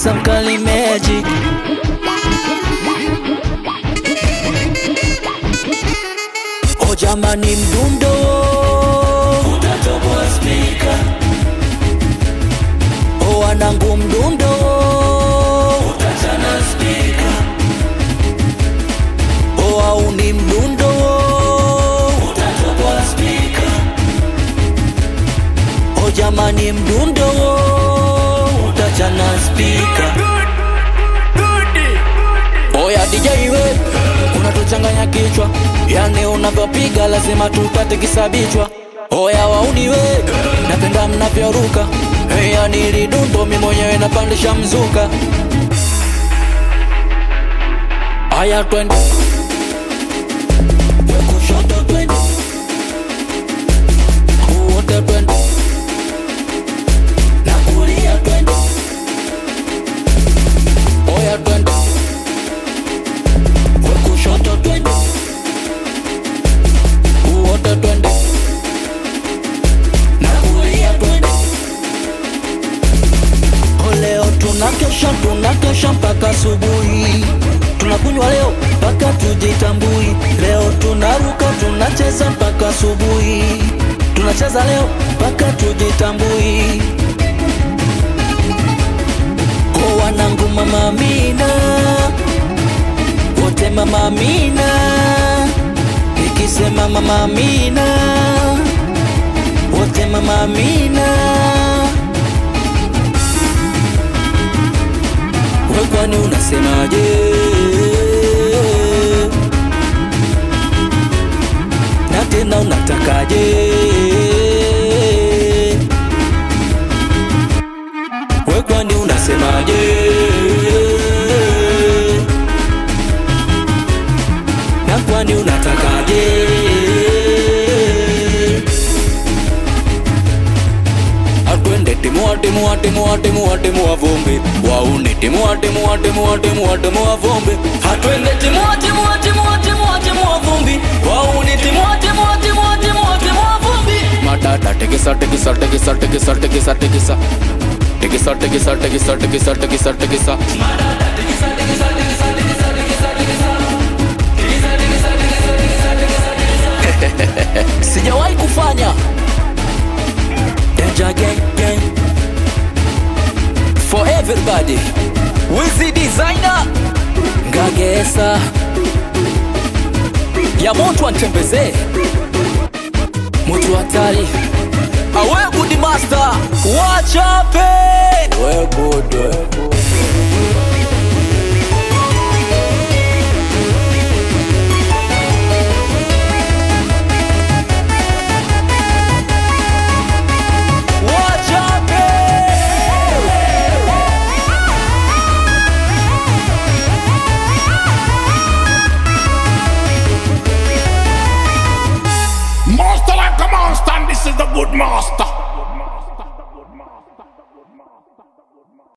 Isa Mkali Magic O jamani mdundo utatoboa spika O wanangu mdundo utachana spika O auni mdundo utatoboa spika O jamani mdundo utachana spika Oya DJ we unatuchanganya kichwa, yani unavyopiga lazima tupate kisabichwa. Oya wauni we napenda mnavyoruka, hey, yani lidundo mi mwenyewe napandisha mzuka. Aya twende We kushoto twende wote twende na kulia twende Oya twende We kushoto twende wote twende na kulia twende Oh, leo tunakesha tunakesha mpaka asubuhi tunakunywa leo mpaka tujitambui leo tunaruka tunacheza mpaka asubuhi tunacheza leo mpaka tujitambui ko wanangu mama Amina wote mama Amina, nikisema mama Amina, wote mama Amina. We kwani unasemaje? Na tena unatakaje? We kwani unasemaje? na kwani unatakaje? Atwende timua timua timua timua timua vumbi wauni timua timua timua timua timua vumbi Atwende timua timua timua timua timua vumbi wauni timua timua timua timua timua vumbi Matata tekisa tekisa tekisa tekisa tekisa tekisa tekisa tekisa tekisa tekisa tekisa tekisa Matata tekisa tekisa tekisa tekisa tekisa tekisa sijawahi kufanya Danger gang gang for everybody Wizzy designer Ngagesa ya moto antembezee moto hatari awe good master wachape we good, we good. Master like a monster, and this is the good master.